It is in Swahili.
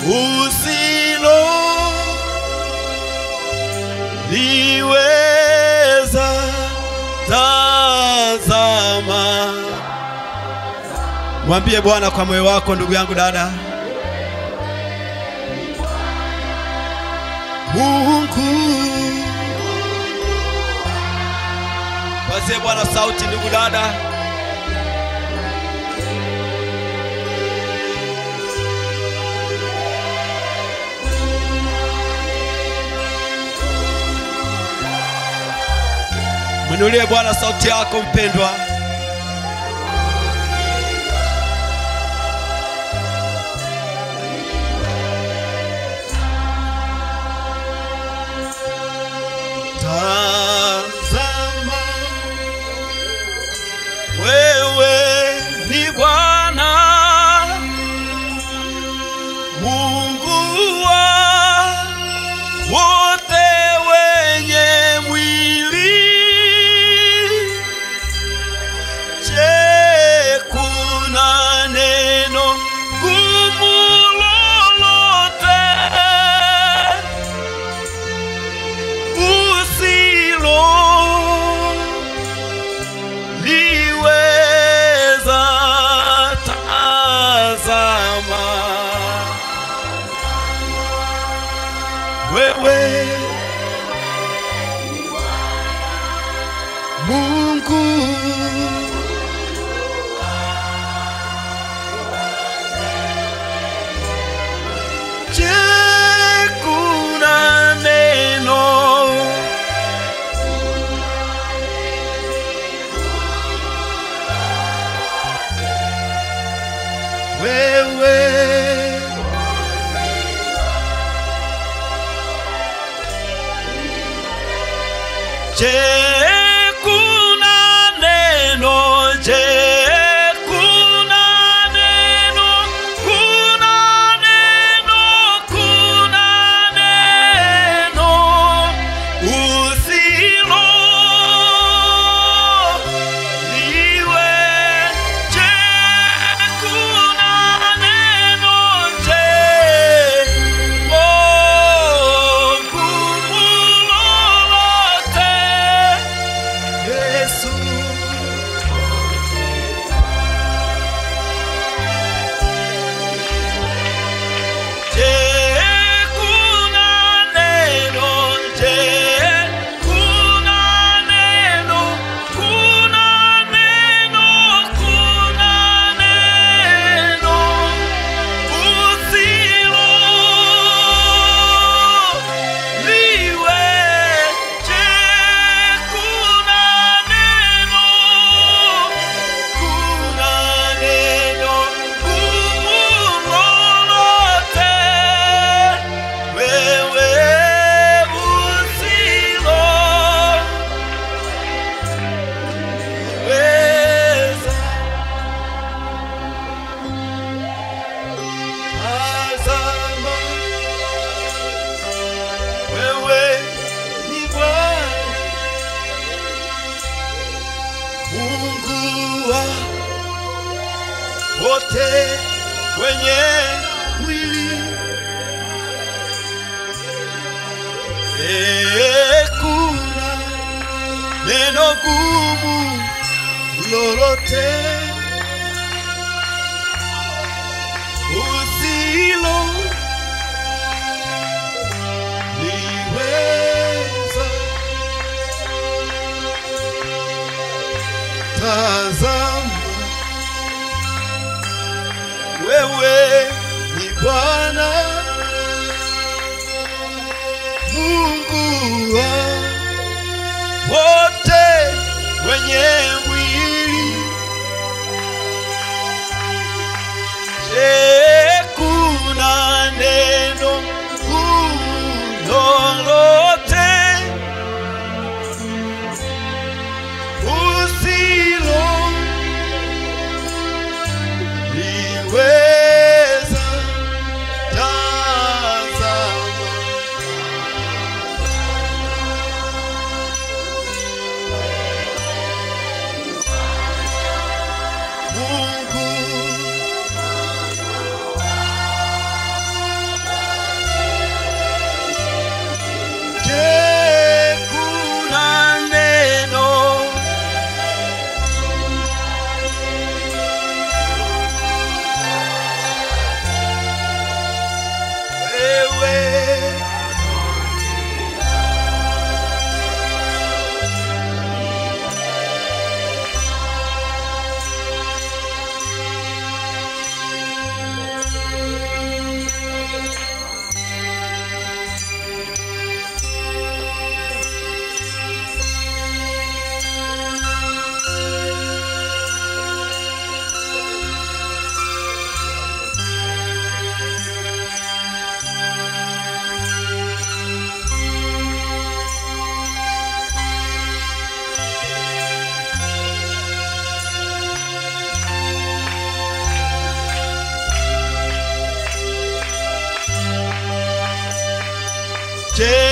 usilo liweza tazama. Mwambie Bwana kwa moyo wako, ndugu yangu, dada. Mungu, pazie Bwana sauti, ndugu dada. Mwinulie Bwana sauti yako mpendwa. Tazama, wewe ni Bwana Mungu wa wote wenye mwili. Je, kuna neno gumu lolote usilo liweza? Tazama wewe Mungu Je, kuna neno wewe Je, kuna neno? Je, kuna neno? Kuna neno? Kuna neno usilo liwe? Je, kuna neno? Je, oh, gumu lolote Yesu Je, kuna neno? Je, kuna neno? Kuna neno? Kuna neno usilo liwe? Je, kuna neno? Kuna neno gumu lolote wewe usilo weza. Tazama, wewe ni Bwana Mungu wa wote wenye mwili. Eh, kuna neno gumu lolote usilo liweza. Tazama, wewe ni Bwana Mungu wa wote wenye mwili. Je,